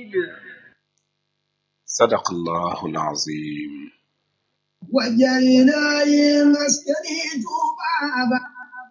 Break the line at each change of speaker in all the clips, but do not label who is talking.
صدق الله العظيم
وجعلنا للمسكن بابا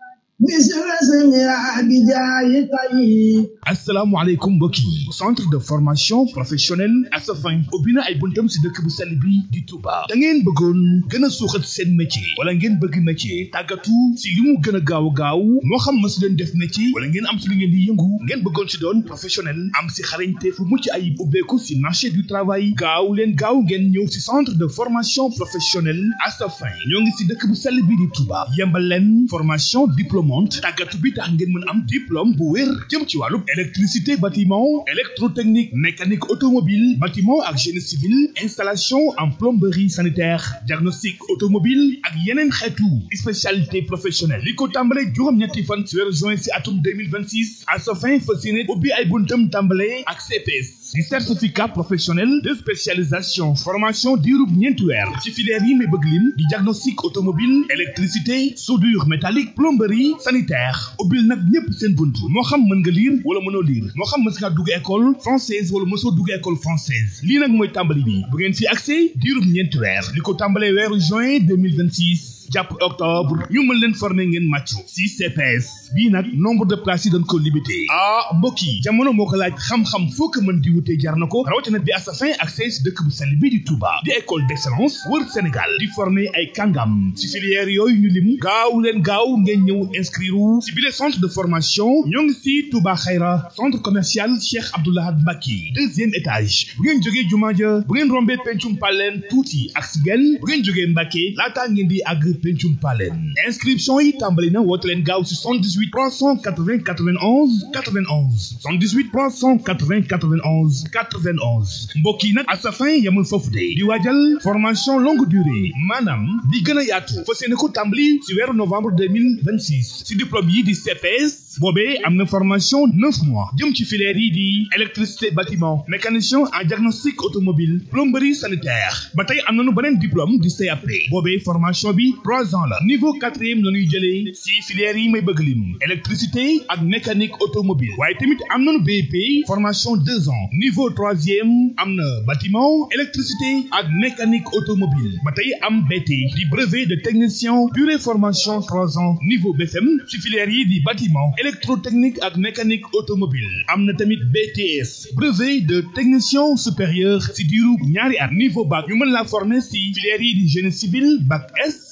مثل اسمها بجاه طيب
asalaamaaleykum mbokk yi centre de formation professionnelle Asafin ubbi na ay buntam si dëkk bu sell bi di Touba da ngeen bëggoon gën a suuxat seen métier wala ngeen bëgg métier tàggatu si li mu gën a gaaw gaaw moo xam ma si leen def métier wala ngeen am si li ngeen di yëngu ngeen bëggoon si doon professionnel am si xarañte fu mucc ayib ubbeeku si marché du travail gaaw leen gaaw ngeen ñëw si centre de formation professionnelle Asafin ñoo ngi si dëkk bu sell bi di Touba yembal leen formation diplômante tàggatu bi tax ngeen mën am diplôme bu wér jëm ci wàllu électricité bâtiment électrotechnique mécanique automobile bâtiment ak génie civil installation en plomberie sanitaire diagnostic automobile ak yeneen xeetu spécialité professionnelle li ko tàmbale juróom-ñetti fan ci weeru juin ci atum 2026 à sa fin fas yéene ubbi ay buntam tàmbale ak CPS di certificat professionnel de spécialisation formation diirub ñeenti weer ci filière yi may bëgg lim di diagnostic automobile électricité soudure métallique plomberie sanitaire ubbil nag ñépp seen bunt moo xam mën nga lire wala mënoo lire moo xam mës ngaa dugg école française wala mësoo dugg école française lii nag mooy tàmbali bi bu ngeen fi accès diirub ñeenti weer li ko tàmbalee weeru juin 2026 jàpp octobre ñu mën leen former ngeen màccu si CPS bii nag nombre de places yi dañ ko limité ah mbokk yi jamono moo ko laaj xam-xam foo ko mën di wutee jar na ko rawatina bi Asafin accès si dëkk bu sell bii di Touba di école d'excellence wër Sénégal di former ay kàngam si filière yooyu ñu lim gaaw leen gaaw ngeen ñëw inscrire si bile centre de formation ñoo ngi si Touba Xayra centre commercial Cheikh Abdoulahad Mbacke deuxième étage bu ngeen jógee jumaa ja bu ngeen rombee pencum paleen tuuti ak si genn bu ngeen jógee Mbacke laataa ngeen di àgg pencum paleen inscription yi tàmbali na woote leen gaaw si 78 380 91 91 78 380 91 91 mbokk yi nag Asafin yamul foofu de di waajal formation longue durée maanaam di gën a yaatu fas yéene ko tàmbali si weeru novembre 2026 si diplôme yi di CPS boobee am na formation neuf mois jëm ci filière yi di électricité bâtiment mécanicien en diagnostic automobile plomberie sanitaire ba tey am nañu beneen diplôme di CAP boobee formation bi trois ans la niveau quatrième la ñuy jëlee si filière yi may bëgg lim électricité ak mécanique automobile waaye tamit am nañu BEP formation deux ans niveau troisième am na bâtiment électricité ak mécanique automobile ba tey am BT di brevet de technicien durée formation trois ans niveau BFM si filière yi di bâtiment électrotechnique ak mécanique automobile am na tamit BTS brevet de technicien supérieur si diiru ñaari at niveau bac ñu mën la former si filière yi di génie civil bac S